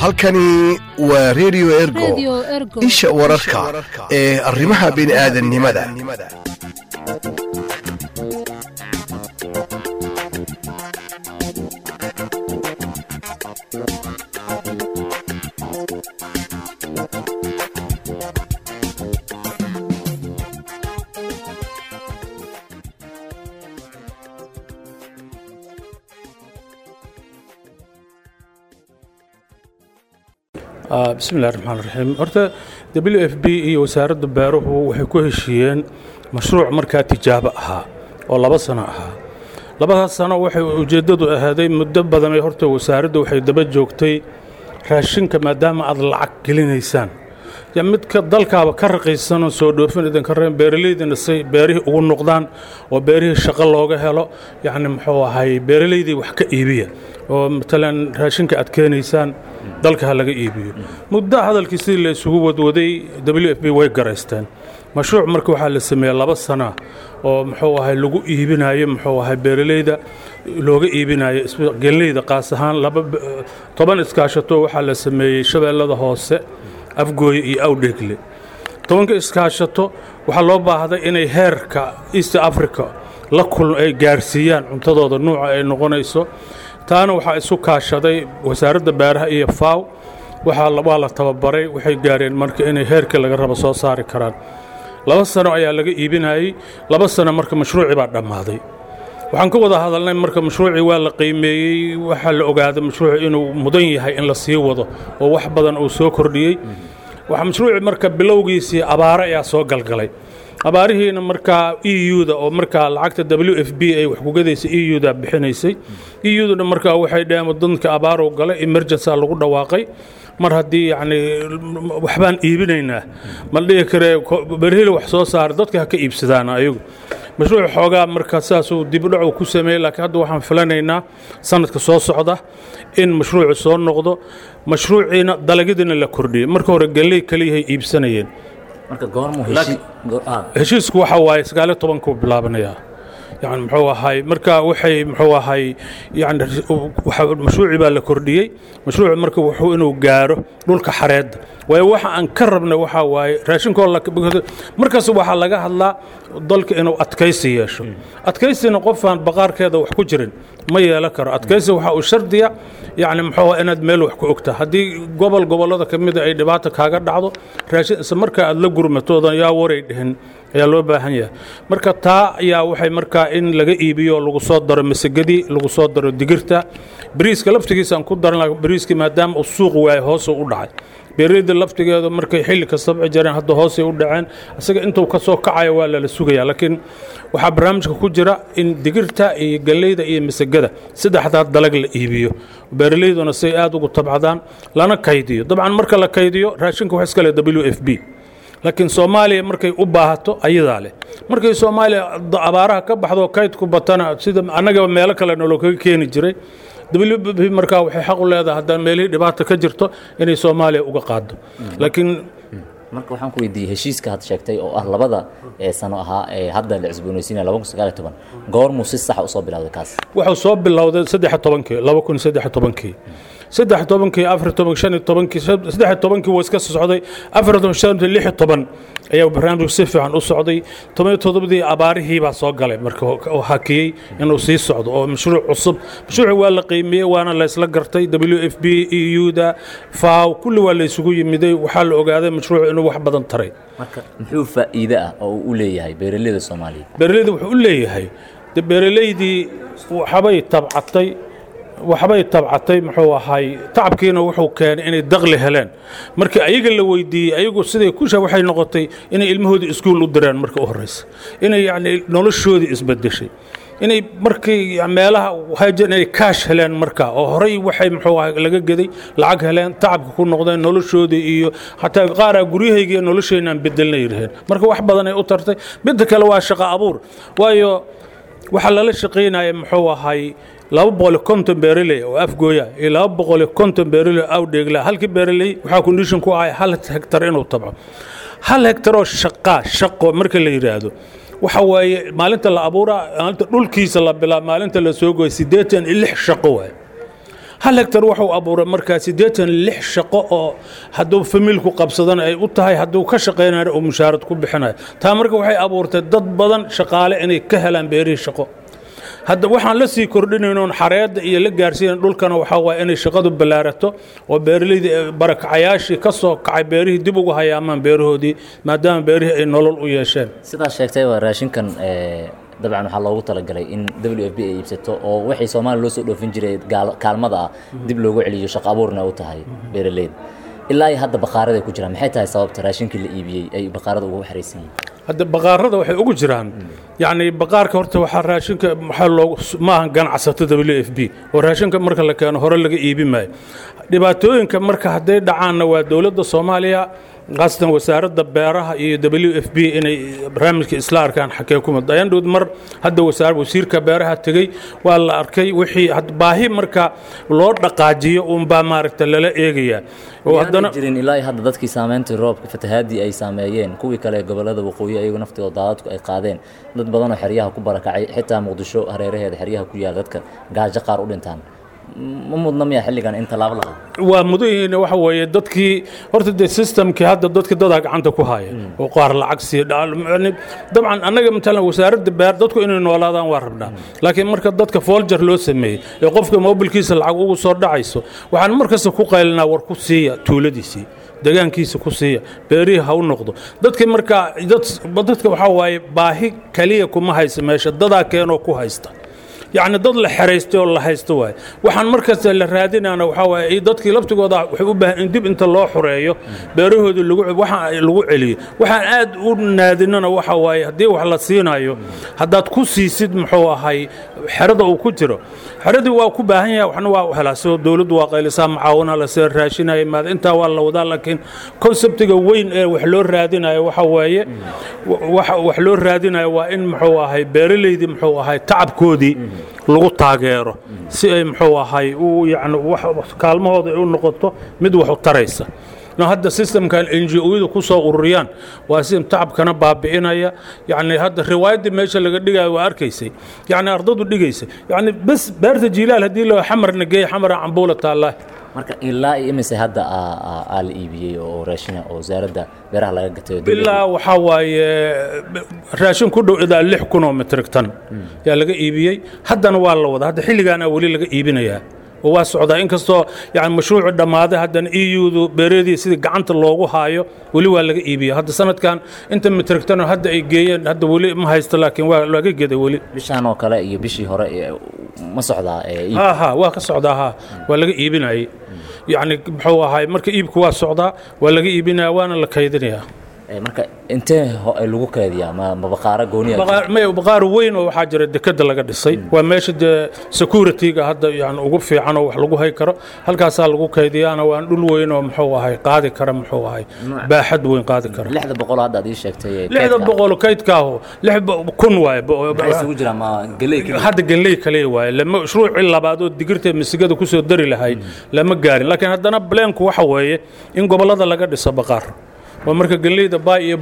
halkani waa redio Radio ergo Ergo. isha wararka ee arrimaha bini'aadanimada Ah, bismillahi raxmaan raxiim horta w f b iyo wasaaradda beeruhu waxay ku heshiiyeen mashruuc markaa tijaabo ahaa oo laba sano ahaa labadaas sano waxay ujeeddadu ahaaday muddo badan ee horta wasaaraddu waxay daba joogtay raashinka maadaama aad lacag gelinaysaan ya midka dalkaaba ka raqiisanoo soo dhoofin idinka reen beeralaydina say beerihii ugu noqdaan oo beerihii shaqo looga helo yacni muxuu ahay beeralaydii wax ka iibiya oo matalan raashinka aad keenaysaan dalka ha laga iibiyo muddo hadalkii sidii la isugu wadwaday w f b way garaysteen mashruuc marka waxaa la sameeyey laba sana oo muxuu ahay lagu iibinayo muxuu ahay beeralayda looga iibinayo isba- geeleyda qaas ahaan laba b- toban iskaashato waxaa la sameeyey shabeellada hoose afgooye iyo awdheegle tobanka iskaashato waxaa loo baahday inay heerka east africa la kul ay gaarsiiyaan cuntadooda nuuca ay noqonayso taana waxaa isu kaashaday wasaaradda beeraha iyo faaw waxaa la- waa la tababaray waxay gaareen marka inay heerkii laga rabo soo saari karaan laba sano ayaa laga iibinayey laba sano marka mashruucii baa dhammaaday waxaan ka wada hadalnay marka mashruucii waa la qiimeeyey waxaa la ogaaday mashruucu inuu mudan yahay in la sii wado oo wax badan uu soo kordhiyey waxaa mashruucii marka bilowgiisii abaare ayaa soo galgalay abaarihiina markaa e u-da oo markaa lacagta w f b ay wax kugadaysa e u-da bixinaysay e u-duna markaa waxay dhaheen wadanka abaarow galay emergency lagu dhawaaqay mar haddii yacni waxbaan iibinaynaa ma la dhihi karee ko- berheli wax soo saara dadka ha ka iibsadaan ayagu mashruuc xoogaa marka saasuu dibudhacu ku sameeyey laakiin hadda waxaan filanaynaa sanadka soo socda in mashruucu soo noqdo mashruuciina dalagyadiina la kordhiyey marka hore galley kaliyahay iibsanayeen marka goormuu heshi go- ah, heshiisku waxa waaye sagaaliyo tobankuu bilaabanayaa yani muxuu ahay marka waxay muxuu ahay yani waxa- mashruucii baa la kordhiyey mashruucu marka wuxuu inuu gaaro dhulka xareedda waayo waxa aan ka rabnay waxaa waaye raashinkoo la markaas waxaa laga hadlaa dalka inuu adkaysi yeesho adkaysina qofaan baqaarkeeda wax ku jirin ma yeelan karo adkaysi waxaa uu shardiya yani muxuu ahaa inaad meel wax ku ogtaa haddii gobol gobollada ka mida ay dhibaata kaaga dhacdo raashin isla markaa aad la gurmatoodan yaa waray dhihin ayaa loo baahan yahay marka taa ayaa waxay markaa in laga iibiyo oo lagu soo daro masagadii lagu soo daro digirta bariiska laftigiisa aan ku daran lahaa bariiskii maadaama uu suuq waaye hoosuu u dhacay beeraleyda laftigeedu markay xilli kastaba jireen hadda hoosay u dhaceen isaga intuu ka soo kacayo waa lala sugayaa laakiin waxaa barnaamijka ku jira in digirta iyo galleyda iyo masagada saddexdaa dalag la iibiyo beeraleyduna say aad ugu tabcadaan lana kaydiyo dabcan marka la kaydiyo raashinka wax iska leh w f b laakiin soomaaliya markay u baahato ayadaa leh markay soomaaliya da- abaaraha ka baxdo kaydku batana sida annaga meelo kale nolo kaga keeni jiray w b markaa waxay xaq u leedahay haddaan meelihii dhibaata ka jirto inay soomaaliya uga qaado laakiin marka waxaan ku weydiiyey heshiiska had sheegtay oo ah labada ee sano ahaa ee hadda la cusboonaysiinaya laba kun sagaal iyo toban goormuu si saxa usoo bilowday kaas wuxuu soo bilowday saddex tobankii laba kun saddex tobankii saddex tobankii afar toban shan iyo tobankii saddex tobankii waa iska socday afar toban shan iyo lix iyo toban ayaa barnaamijku si fiican u socday toban iyo toddobadii abaarihii baa soo galay marka oo- oo hakiyey inuu sii socdo oo mashruuc cusub mashruuci waa la qiimiyey waana la isla gartay w f b e u-da faw kulli waa la isugu yimiday waxaa la ogaaday mashruucu inuu wax badan taray marka muxuu faa'iide ah oo uu u leeyahay beeraleyda soomaaliyeed beeraleyda wuxuu u leeyahay de beeraleydii waxbay tabcatay waxbay tabcatay muxuu ahay tacabkiina wuxuu keenay inay daqli heleen markii ayaga la weydiiyey ayagu siday kusha waxay noqotay inay ilmahoodii iskuul u direen marka u horeysa inay yacni noloshoodii isbedeshay inay markii meelaha hajan inay kaash heleen marka oo horey waxay muxuu ahay laga geday lacag heleen tacabka ku noqdeen noloshoodii iyo xataa qaaraa guryahayga iyo nolosheenaan bedelna yiraheen marka wax badan ay u tartay midda kale waa shaqo abuur waayo waxaa lala shaqaynaya muxuu ahay laba boqol iyo konton beeraley oo afgooya iyo laba boqol iyo konton beeraley oo awdheegla halkii beeraley waxaa condition ku ahay hal hektar inuu tabco hal hektar oo shaqaa shaqo marka la yidhaahdo waxa waaye maalinta la abuuraa maalinta dhulkiisa la bilaa maalinta la soo goy siddeetan iyo lix shaqo waaye hal hektar wuxuu abuuray markaa siddeetan lix shaqo oo hadduu famiilku qabsadana ay u tahay hadduu ka shaqaynayo oo mushaarad ku bixinayo taa marka waxay abuurtay dad badan shaqaale inay ka helaan beerihii shaqo hadda waxaan la sii kordhinaynoon xareedda iyo la gaarsiinan dhulkana waxaa waaya inay shaqadu ballaarato oo beeraleyda barakacayaashii ka soo kacay beerihii dib ugu hayaamaan beerahoodii maadaama beerihii ay nolol u yeesheen sidaa sheegtay waa raashinkan dabcan waxaa loogu talagalay in w f b ay iibsato oo waxay soomaaliya loo soo dhoofin jiray kaalmada ah dib loogu celiyo shaqo abuurna u tahay beeraleyda ilaa iyo hadda baqaarada ay ku jiraan maxay tahay sababta raashinkii la iibiyey ay baqaarada ugu xaraysan yihiin hadda baqaarada waxay ugu jiraan yacni baqaarka horta waxaa raashinka maxaa loogu maahan ganacsato w f b oo raashinka marka la keeno hore laga iibi maayo dhibaatooyinka marka hadday dhacaanna waa dowladda soomaaliya khaasatan wasaaradda beeraha iyo w f b inay barnaamijka isla arkaan xakee kuma dayandhood mar hadda wasaar wasiirka beeraha tegey waa la arkay wixii baahi marka loo dhaqaajiyo uunbaa maaragta lala eegayaa oo haddana jirin ilaa hadda dadkii saameyntii roobka fatahaadii ay saameeyeen kuwii kale ee gobollada waqooyi ayagu naftooda daadadku ay qaadeen dad badanoo xeryaha ku barakacay xitaa muqdisho hareeraheeda xeryaha ku yaala dadka gaajo qaar u dhintaan ma mudna miyaa xilligan in tallaabo la qaado waa mudan yihiin waxa weeye dadkii horta dee systemkii hadda dadka dadaa gacanta ku haya oo qaar lacag sii dabcan annaga matalan wasaaradda beer dadku inay noolaadaan waa rabnaa laakiin marka dadka fooljar loo sameeyey ee qofka mobilkiisa lacag ugu soo dhacayso waxaan markasta ku qaylinaa war ku siiya tuuladiisii degaankiisa ku siiya beerihii ha u noqdo dadka markaa dadka waxaa waaye baahi kaliya kuma haysa meesha dadaa keenoo ku haysta yacni dad la xeraystay oo la haysto waaye waxaan markasta la raadinayna waxaa waaye dadkii laftigooda waxay u baahan in dib inta loo xoreeyo beerahoodii lagu waxa lagu celiyo waxaan aad u naadinana waxa waaye haddii wax la siinayo haddaad ku siisid muxuu ahay xerada uu ku jiro xeradii waa ku baahan yahay waxna waa u helaa sidoo dowladdu waa qaylisaa macaawina la sida raashinaya maada intaa waa la wadaa laakiin konseptiga weyn ee wax loo raadinayo waxa waaye wax loo raadinayo waa in muxuu ahay beeraleydii muxuu ahay tacabkoodii lagu taageero si ay muxuu ahay u yani kaalmahooda ay u noqoto mid wax u taraysa hadda systemkan n g o-yada ku soo ururiyaan waa system tacabkana baabi'inaya yani hadda riwaayaddii meesha laga dhigayo waa arkaysay yani ardadu dhigaysay yani bes beerta jiilaal haddii la xamarna geeya xamara cambuula taallaa marka ilaa iyo imise hadda aa la iibiyey oo raashina oo wasaaradda beeraha laga gatay ilaa waxaa waaye raashin ku dhow idaa lix kun oo metrik tan yaa laga iibiyey haddana waa la wadaa hadda xilligaana weli laga iibinayaa oo waa socdaa inkastoo yani mashruucu dhammaaday haddana e u-du beereedii sidii gacanta loogu haayo weli waa laga iibiya hadda sanadkan inta mitrigtano hadda ay geeyeen hadda weli ma haysto laakiin waa laga geday weli bishaan oo kale iyo bishii hore ma socdaa ha ha waa ka socdaa ha waa laga iibinayay yacni muxuu ahay marka iibku waa socdaa waa laga iibinaya waana la kaydinayaa marka intee lagu keediyaa ma baqaaro gooniya may baqaar weyn oo waxaa jira dekeda laga dhisay waa meesha dee security-ga hadda yani ugu fiican oo wax lagu hay karo halkaasaa lagu kaydiyaana waan dhul weyn oo muxuu ahay qaadi kara muxuu ahay baaxad weyn qaadi kara lixda boqol hadda aad ii sheegtay lixda boqol kaydkaahu lix kun waaye isugu jiraa ma geley hadda geley kaliya waaye lama mashruucii labaad oo digirta misigada kusoo dari lahayd lama gaarin laakiin haddana bleenku waxa weeye in gobollada laga dhiso baqaar waa marka geleyda baay iyo